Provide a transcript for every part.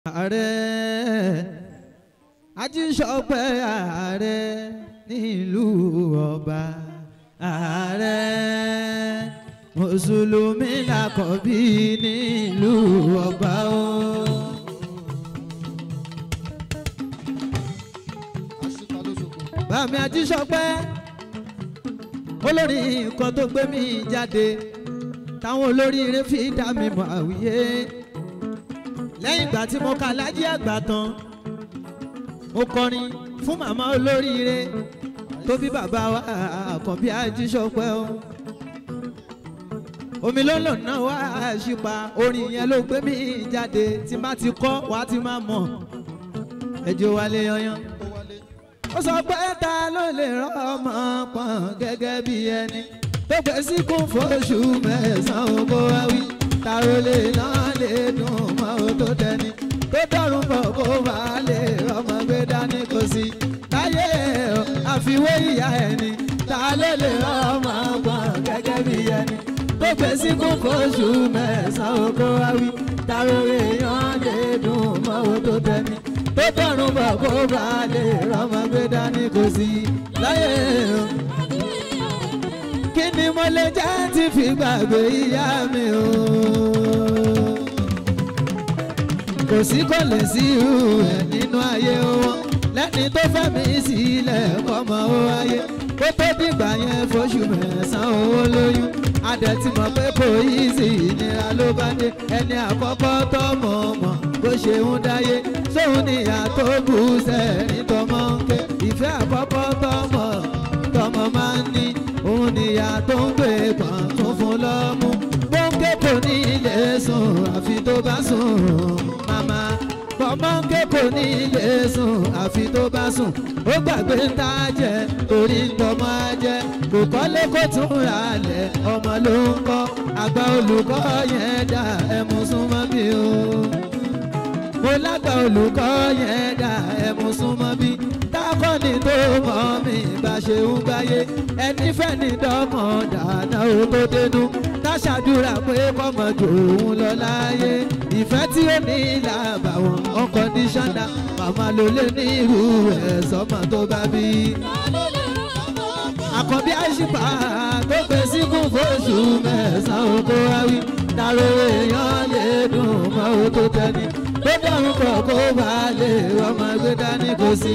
ààrẹ ajíṣọpẹ́ ààrẹ nílùú ọba ààrẹ mùsùlùmí làkọ̀bí nílùú ọba o. bàmí ajíṣọpẹ́ olórí nǹkan tó gbé mi jáde táwọn olóríire fi dá mi mọ̀ àwíyé lẹ́yìn ìgbà tí mo ka lájí àgbà tán mo kọrin fún màmá olóríire tó bí bàbá wa àkànbí ajíṣọpẹ́ o omi ló lò náà wá àṣìpa orin yẹn ló gbé mi jáde tí má ti kọ́ wá ti má mọ̀ ẹjọ́ wálé yanyan ó sọ pé ta ló lè rán ọmọ pọ̀n gẹ́gẹ́ bí ẹni tó gbé síkún fóṣù mẹ́sàn-án kó wá wí ta ló lè náà lè dùn mọ́ ó tó tẹni tó dọ́rùn bọ̀ kó bá lè rọmọ gbé dání kò sí láyé àfiwé ìyá ẹni ta ló lè rán ọmọ pọ̀n gẹ́gẹ́ bí ẹni tó gbé síkún fóṣù mẹ́sàn-án kó wá wí ta ló lè yàn lè dùn mọ́ ó tó tẹni tó dọ́rùn bọ̀ kó bá lè rọmọ gbé dání kò sí láyé o kí ni mo lè jẹ́ tí fi gbàgbé ìyá mi o. kò sí kò lè sí irú ẹ̀ nínú ayé wọn lẹ́ni tó fẹ́ mi sílẹ̀ kọ́mọ ó ayé kó tó dìgbà yẹn fóṣù mẹ́sàn-án owó lóyún adẹ̀ ti mọ̀ pé kò yí sí ìnira ló bá dé ẹni àkọ́kọ́ tọmọ mọ̀ bó ṣe ń dáyé sóun níyà tó bù sẹ́ẹ̀rín tọmọ ń ké ìfẹ́ àkọ́kọ́ tọmọ tọmọ máa ń ní òun níyà tó ń gbé pọ̀n tó fún lọ́mú bọ́ńkẹ́ kò ní ilé sùn àfi tó bá sùn màmá bọ́ńkẹ́ kò ní ilé sùn àfi tó bá sùn ó gbàgbé ń tá jẹ torí ń tọmọ jẹ kò kọ́lé kó tún ra lẹ̀ ọmọ ló ń kọ́ àgbà olùkọ́ yẹn dá ẹmu súnmọ́ bí o mo lágbà olùkọ́ yẹn dá ẹmu súnmọ́ bí dákọ́ni tó mọ̀ mí bá ṣe ń gbáyé ẹni fẹ́ ní dọ́kàn dáná ó tó dénú táṣàdúrà pé kọ́mọ jòun lọ láyé ìfẹ́ tí ó ní làbàwọ̀n unconditional màmá ló lé ní irú ẹ̀ sọ́mọ tó bá bí. àkànbí àṣìpá tó gbé síkún fóṣù mẹ́sàn-án kó wá wí dàrú èèyàn lè dùn mọ́ ó tó tẹ́ni tó dọ̀rùn pọ̀ kó bá lè ọmọ gbé dání kò sí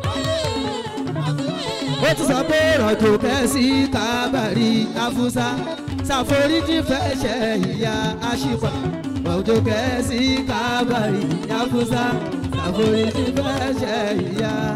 ó ti sọ pé rọ̀jò kẹ́sì kábàárì afúsá ṣàforíjì fẹsẹ̀ ìyá àṣìpà rọ̀jò kẹ́sì kábàárì afúsá ṣàforíjì fẹsẹ̀ ìyá